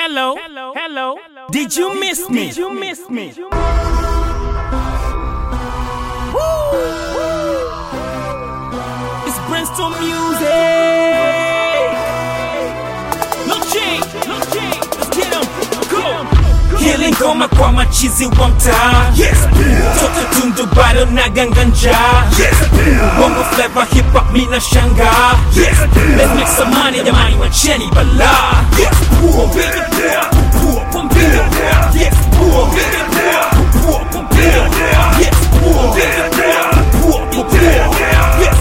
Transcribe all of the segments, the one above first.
hello, hello, hello. Did you miss me? Did you miss me? It's Brainstorm music. No change, no change. Let's get 'em. Go. Hili ngoma kwa machizi wa mtaa Yes, Toto tundu bado na ganganja yes, Bongo flavor hip hop mina shanga yes, Let's make some money jamani wacheni bala yes, Pompige poa, pompige poa, yes Pompige poa, poa, pompige poa, yes Pompige poa, poa, pompige poa, yes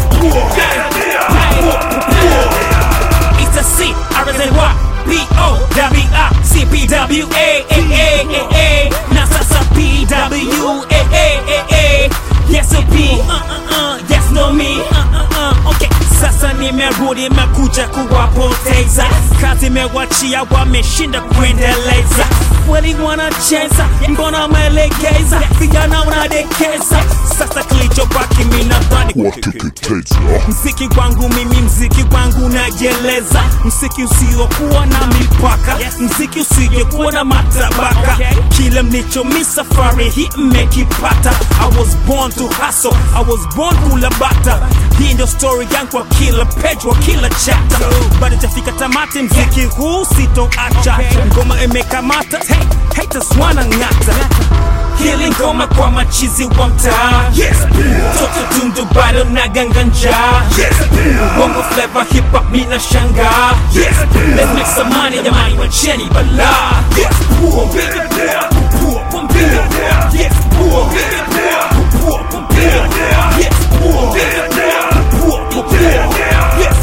It's a C, R S N Y, B O W I C P W A A A A A. Now sasa P W A A A A. Yes or P, uh uh uh, yes no me, uh uh uh. Okay, sasa nimerudi mekuja kuwapoteza, kazi mewachia wameshinda kuendeleza. Kweli wanacheza, mbona wamelegeza, vijana wanadekeza. Sasa kilichobaki mimi nadhani wateketeza Mziki wangu mimi, mziki wangu najeleza, mziki usiokuwa na mipaka, mziki usiokuwa na matabaka. Kile mlichomi safari hii mmekipata. I was born to hustle, I was born kula bata. Hii ndio story yangu kwa kila page, wa kila chapter. Bado jafika tamati, mziki huu sitoacha. Ngoma imekamata, hey, haters wanang'ata. Hili ngoma kwa machizi wa mtaa Yes, Toto tundu bado na ganganja yes, Bongo flavor hip hop mina shanga yes, Let's make some money jamani wacheni bala yes, Pompige poa, poa, pompige poa, yes Pompige poa, poa, pompige poa, yes Pompige poa, poa, pompige poa, yes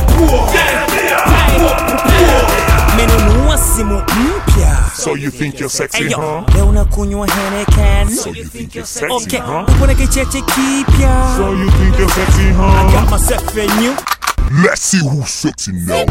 Menunua simu mpya So you think you're sexy, Eyo, huh? leo nakunywa Henneken So you think you're sexy, Okay, huh? ukona kicheche kipya So you think you're sexy, huh? Got myself a new Let's see who's sexy now.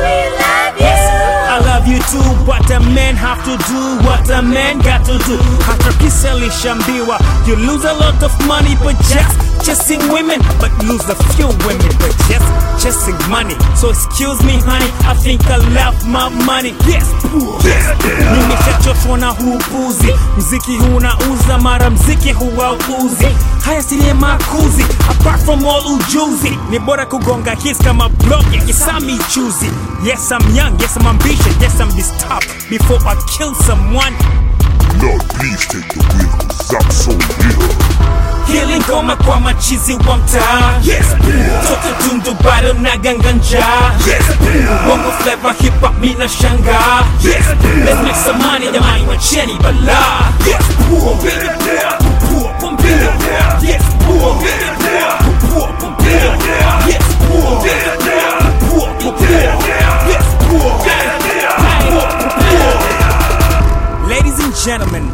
I love you too, but a man have to do what a man got to do. Hata kisa lishambiwa, you lose a lot of money, but just chasing women, but lose a few women, but just chasing money. So excuse me, honey, I think I love my money. Yes, poor. Nimeshachoshwa na huu upuzi, mziki huu unauza, mara mziki huwauzi. Haya si makuzi, apart from all ujuzi, ni bora kugonga hits kama blog ya Kisami chuzi. Yes, I'm young, yes, I'm ambitious, yes, I'm disturbed before I kill someone. Lord, please take the wheel, cause I'm so real. Hili ngoma kwa machizi wa mtaa Yes, Toto tundu bado na ganganja yes, Bongo flavor hip hop mina shanga yes, Let's make some money jamani wacheni bala yes, Pompige poa, poa, pompige poa, yes Pompige poa, poa, pompige poa, yes Pompige poa, poa, pompige poa, yes Ladies and gentlemen,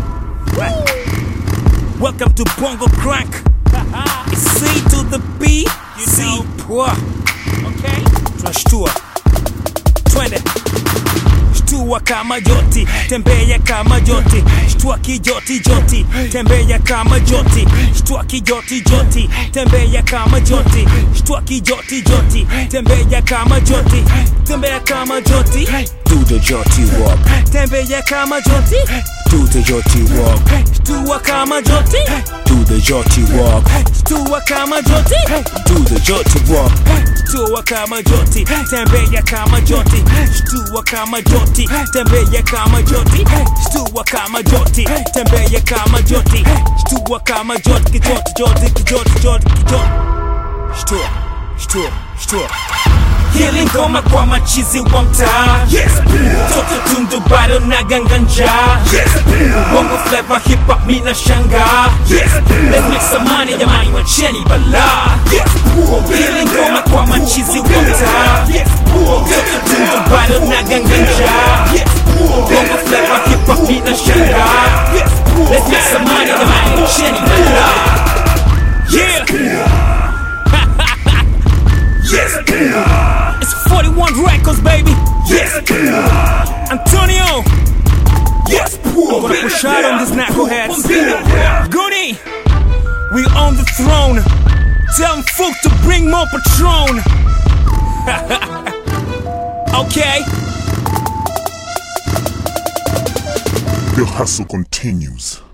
welcome to Bongo Crank. It's C to the B, C poa. Okay? Tunashtua. Twende. Shtua kama joti, tembea kama joti, shtua kijoti joti, tembea kama joti, shtua kijoti joti, tembea kama joti, shtua kijoti joti, tembea kama joti, tembea kama joti, do the joti walk, tembea kama joti, do the joti walk, shtua kama joti, do the joti walk, shtua kama joti, do the joti walk, shtua kama joti, tembea kama joti, shtua kama joti, tembea kama joti, shtua kama joti, tembea kama joti, shtua kama joti, kijoti, joti, kijoti, joti, kijoti, shtua, shtua, shtua. Hili ngoma kwa machizi wa mtaa yes, Toto tundu bado na ganganja yes, Bongo flavor hip hop mina shanga yes, Let's make some money jamani wacheni bala yes, Hili ngoma kwa machizi wa mtaa Toto tundu bado na ganganja Bongo flavor hip hop mina shanga Let's make some money jamani wacheni bala Yeah yes, It's 41 records baby yes, Antonio yes, Gonna push out on these knuckleheads Goody We on the throne Tell them folk to bring more Patron Okay The hustle continues.